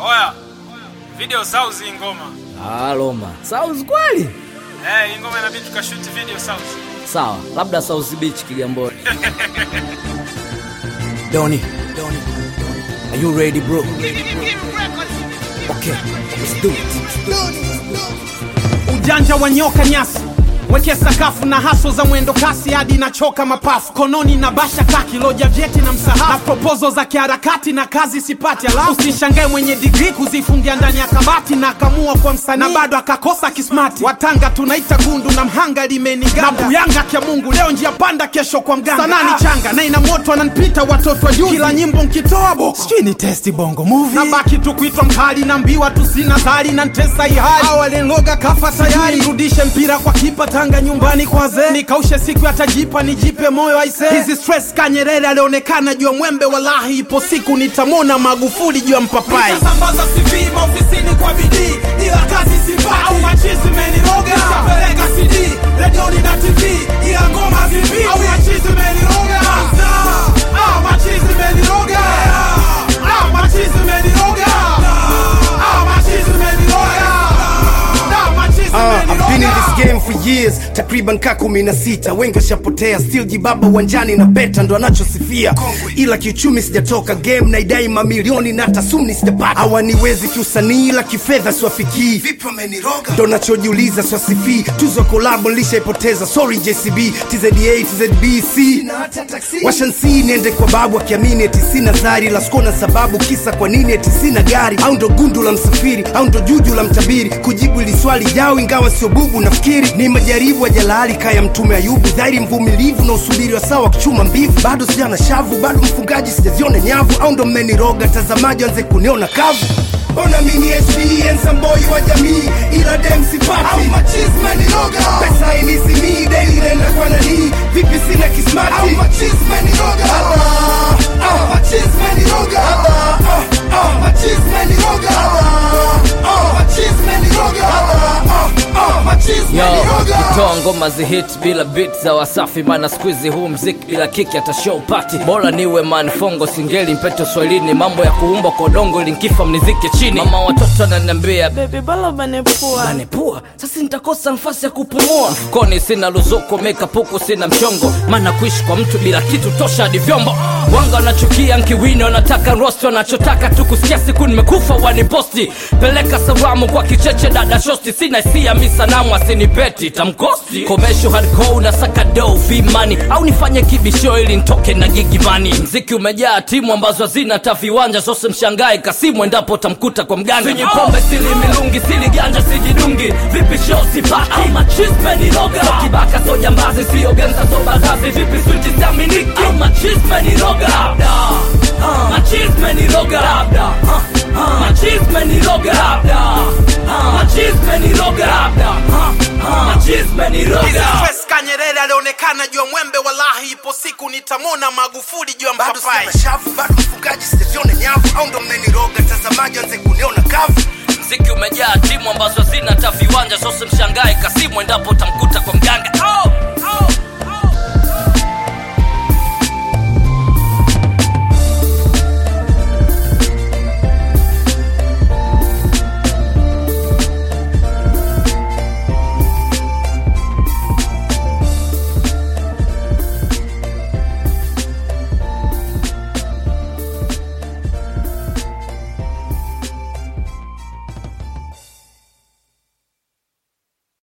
Oya, video sauzi hii ngoma. Ah, Loma. South kweli? Eh, hii ngoma inabidi tukashoot video sauzi. Sawa, labda South Beach Kigamboni. Donny, Donny, are you ready, bro? Okay, let's do it. ujanja wa nyoka nyasi weke sakafu na haso za mwendo kasi hadi nachoka mapafu kononi na basha kaki loja vyeti na msahafu na propozo za kiharakati na kazi sipati alafu usishangae mwenye digri kuzifungia ndani ya kabati na akamua kwa msanii na bado akakosa kismati watanga tunaita gundu na mhanga limeniganda na buyanga kya mungu leo njia panda kesho kwa mganga sanaa ni changa na ina moto ananipita watoto wa juzi kila nyimbo nkitoa bo sijui ni testi bongo movie na baki tu kuitwa mkali na mbiwa tu sina zari na ntesa ihali awalenloga kafa tayari rudishe mpira kwa kipa tanga nyumbani kwa zee nikaushe siku yatajipa nijipe moyo aise hizi stress kanyerere alionekana juu ya mwembe walahi ipo siku nitamona magufuli juu ya mpapai sambaza CV maofisini kwa bidii ila kazi sipati au machizi meniroga nitapeleka CD redioni na TV ila ngoma vipi au machizi meniroga ah machizi meniroga ah machizi meniroga ah machizi meniroga ah machizi Uh, I've been in meniroga this game for years takriban ka kumi na sita wengi washapotea still jibaba uwanjani na beta ndo anachosifia ila kiuchumi sijatoka game na idai mamilioni na hata sumni sijapata hawaniwezi kiusanii ila kifedha siwafikii ndo nachojiuliza swasifii tuzo kolabo nilishaipoteza sorry jcb tzda tzbc washansii niende kwa babu akiamini eti sina zari la skona sababu kisa kwa nini eti sina gari au ndo gundu la msafiri au ndo juju la mtabiri kujibu ili swali jao ingawa sio bubu nafikiri ni majaribu ya jalali kaya mtume ayubu dhairi mvumilivu na usubiri wa sawa kuchuma mbivu bado sijana shavu bado mfungaji sijaziona nyavu au ndo mmeniroga tazamaji anze kuniona kavu Ona mini SP ensamboi wa jamii ila dem sipati au machisme ni roga pesa inisimi daily nenda kwa nani vipi sina kismati au machisme ni roga ah ah machisme ni roga ah ah ah machisme ni roga ah ah machisme ni roga ah ah machisme Yo, ni roga kutoa ngoma zihit bila beat za wasafi maana squeeze huu mziki bila kiki hata show party bora niwe manfongo singeli mpeto swahilini mambo ya kuumba kwa udongo ili nkifa mnizike chini mama watoto ananiambia Baby bala banepua anepua sasa nitakosa nafasi ya kupumua mfukoni sina luzuko mekapuku sina mchongo maana kuishi kwa mtu bila kitu tosha hadi vyombo wanga wanachukia nkiwini wanataka rosti wanachotaka tu kusikia siku nimekufa waniposti peleka salamu kwa kicheche dada shosti sina hisia mi sanamu asinipeti tamkosti komesho hardcore na sakado vimani au nifanye kibisho ili ntoke na gigimani mziki umejaa timu ambazo hazina hata viwanja sose mshangae kasimu endapo tamkuta kwa mganga sinyi pombe sili milungi sili ganja sijidungi vipi show sipati au machisme ni loga so kibaka so jambazi sio genza so bazazi vipi switi siaminiki au machisme ni loga labda Ah, machisme ni loga labda Ah, ah, machisme ni loga labda Ah, machisme ni loga labda Ah, ah, machisme ni loga Stress kanyerere alionekana juu ya mwembe walahi ipo siku nitamona magufuli juu ya bado mpapai sijana shavu bado mfungaji sijaziona nyavu au ndo mmeniroga tazamaji anze kuniona kavu mziki umejaa timu ambazo hazina hata viwanja sose mshangae kasimu endapo tamkuta kwa